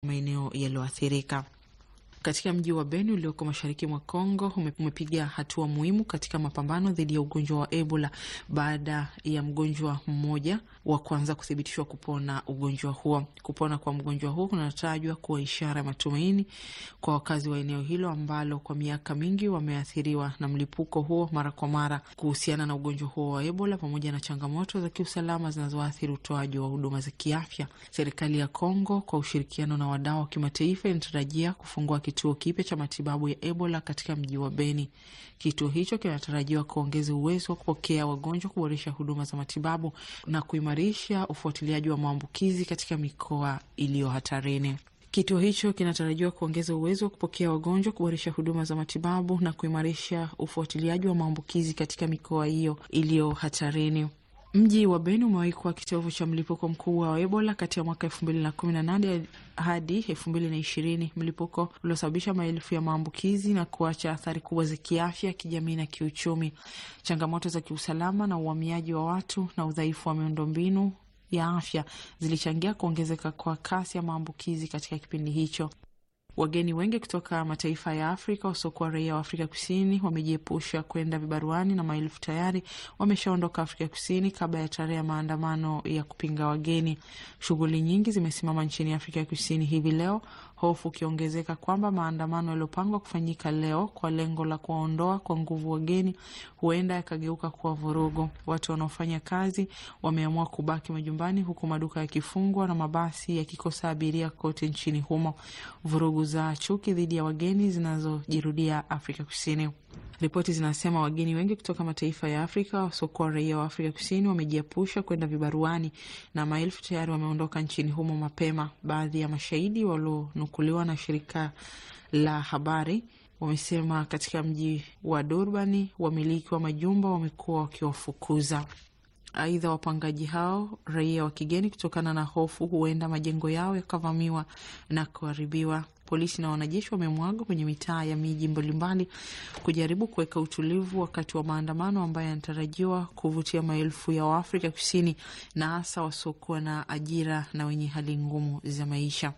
maeneo yaliyoathirika. Katika mji wa Beni ulioko mashariki mwa Kongo umepiga hatua muhimu katika mapambano dhidi ya ugonjwa wa Ebola baada ya mgonjwa mmoja wa kwanza kuthibitishwa kupona ugonjwa huo. Kupona kwa mgonjwa huo kunatajwa kuwa ishara ya matumaini kwa wakazi wa eneo hilo ambalo kwa miaka mingi wameathiriwa na mlipuko huo mara kwa mara. Kuhusiana na ugonjwa huo wa Ebola pamoja na changamoto za kiusalama zinazoathiri utoaji wa huduma za kiafya, serikali ya Kongo kwa ushirikiano na wadau wa kimataifa inatarajia kufungua kituo kipya cha matibabu ya Ebola katika mji wa Beni. Kituo hicho kinatarajiwa kuongeza uwezo wa kupokea wagonjwa, kuboresha huduma za matibabu na kuimarisha ufuatiliaji wa maambukizi katika mikoa iliyo hatarini. Kituo hicho kinatarajiwa kuongeza uwezo wa kupokea wagonjwa, kuboresha huduma za matibabu na kuimarisha ufuatiliaji wa maambukizi katika mikoa hiyo iliyo hatarini. Mji wa Beni umewahi kuwa kitovu cha mlipuko mkubwa wa Ebola kati ya mwaka elfu mbili na kumi na nane hadi elfu mbili na ishirini mlipuko uliosababisha maelfu ya maambukizi na kuacha athari kubwa za kiafya, kijamii na kiuchumi. Changamoto za kiusalama na uhamiaji wa watu na udhaifu wa miundombinu ya afya zilichangia kuongezeka kwa kasi ya maambukizi katika kipindi hicho. Wageni wengi kutoka mataifa ya Afrika wasiokuwa raia wa Afrika Kusini wamejiepusha kwenda vibaruani na maelfu tayari wameshaondoka Afrika Kusini kabla ya tarehe ya maandamano ya kupinga wageni. Shughuli nyingi zimesimama nchini Afrika Kusini hivi leo, hofu ukiongezeka kwamba maandamano yaliyopangwa kufanyika leo kwa lengo la kuwaondoa kwa nguvu wageni huenda yakageuka kuwa vurugu. Watu wanaofanya kazi wameamua kubaki majumbani, huku maduka yakifungwa na mabasi yakikosa abiria kote nchini humo. Vurugu za chuki dhidi ya wageni zinazojirudia Afrika Kusini. Ripoti zinasema wageni wengi kutoka mataifa ya Afrika wasiokuwa raia wa Afrika Kusini wamejiepusha kwenda vibaruani na maelfu tayari wameondoka nchini humo mapema. Baadhi ya mashahidi walionukuliwa na shirika la habari wamesema katika mji wa Durbani wamiliki wa majumba wamekuwa wakiwafukuza. Aidha, wapangaji hao raia wa kigeni, kutokana na hofu huenda majengo yao yakavamiwa na kuharibiwa. Polisi na wanajeshi wamemwaga kwenye mitaa ya miji mbalimbali kujaribu kuweka utulivu wakati wa maandamano ambayo yanatarajiwa kuvutia maelfu ya Waafrika Kusini na hasa wasiokuwa na ajira na wenye hali ngumu za maisha.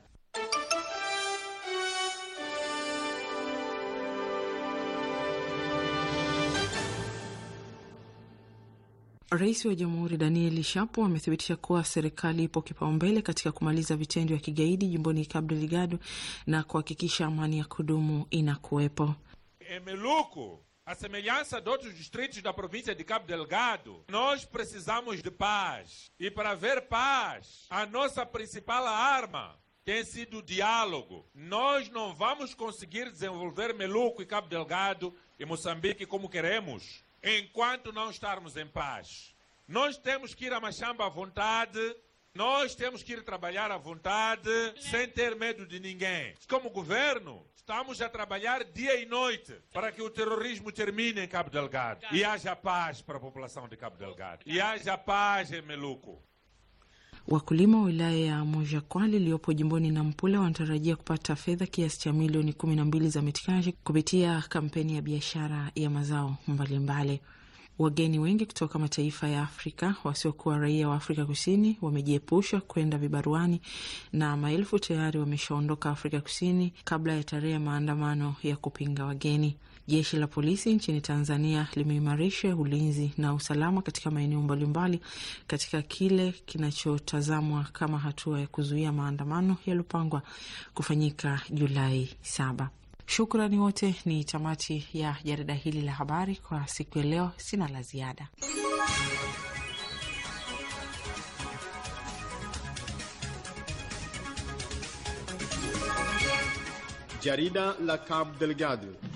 Rais wa Jamhuri Daniel Shapo amethibitisha kuwa serikali ipo kipaumbele katika kumaliza vitendo vya kigaidi jimboni Cabo Delgado na kuhakikisha amani ya kudumu inakuwepo. Em Meluco, a semelhança de outros distritos da província de Cabo Delgado, nós precisamos de paz. E para ver paz, a nossa principal arma tem sido o diálogo. Nós não vamos conseguir desenvolver Meluco e Cabo Delgado e Moçambique como queremos enquanto não estarmos em paz. Nós temos que ir a Machamba à vontade, nós temos que ir trabalhar à vontade, sem ter medo de ninguém. Como governo, estamos a trabalhar dia e noite para que o terrorismo termine em Cabo Delgado e haja paz para a população de Cabo Delgado e haja paz em Meluco. Wakulima wa wilaya ya Mojakwali iliyopo jimboni Nampula wanatarajia kupata fedha kiasi cha milioni kumi na mbili za metikashi kupitia kampeni ya biashara ya mazao mbalimbali. Wageni wengi kutoka mataifa ya Afrika wasiokuwa raia wa Afrika Kusini wamejiepusha kwenda vibaruani na maelfu tayari wameshaondoka Afrika Kusini kabla ya tarehe ya maandamano ya kupinga wageni. Jeshi la polisi nchini Tanzania limeimarisha ulinzi na usalama katika maeneo mbalimbali katika kile kinachotazamwa kama hatua ya kuzuia maandamano yaliyopangwa kufanyika Julai saba. Shukrani wote. Ni tamati ya jarida hili la habari kwa siku ya leo. Sina la ziada. Jarida la Cabo Delgado